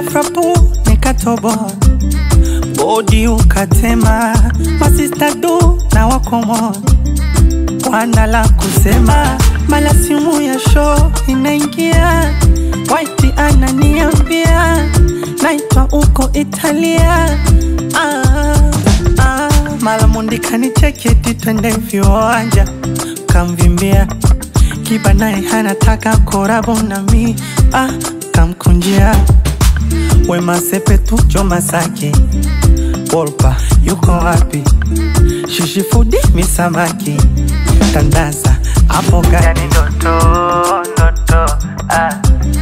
frapu nikatoboa bodi ukatema masista du na wakomoa wana la kusema mala simu ya show inaingia waiti ananiambia naitwa uko italia ah, ah, mala mundikani cheketi twende viwanja kamvimbia kiba naye hanataka korabo nami ah, kamkunjia wema sepetu choma sake wolpa yuko wapi shishifudi misamaki tandaza hapo gani ndoto ndoto ah.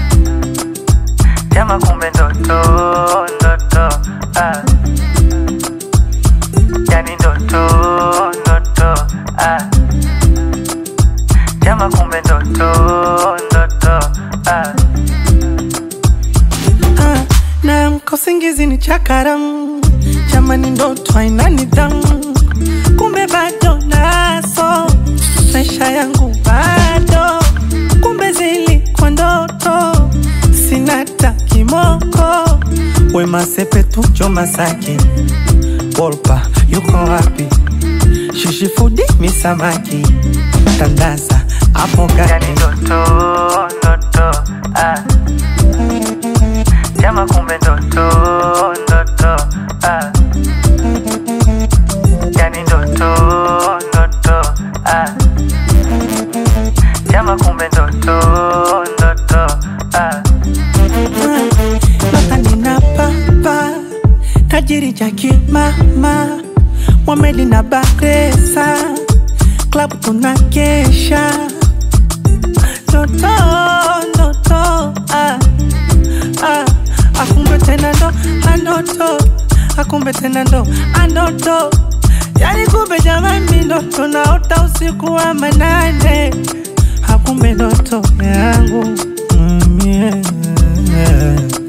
jama kumbe ndoto ndoto ah. yani ndoto ndoto ah. jama kumbe ndoto ndoto ah. Ah, na mkosingizi ni chakaram jamani ndoto haina nidhamu kumbe bado naso maisha yangu bado kumbe zilikuwa ndoto sina ta kimoko wema sepetu choma sake wolpa yuko wapi shishifudi misamaki tandaza hapo gani ndoto ndoto ah. jama kumbe ndoto ndoto ah. yani ndoto ndoto ah. jama kumbe ndoto ndoto ah. Notani na papa tajiri jaki mama Mwameli na Bakresa klabu tunakesha ndoto ndoto ah, ah, akumbe tena ndo anoto akumbe tena ndo anoto yani kumbe jamani ndoto naota usiku wa manane akumbe ndoto yangu mm, yeah.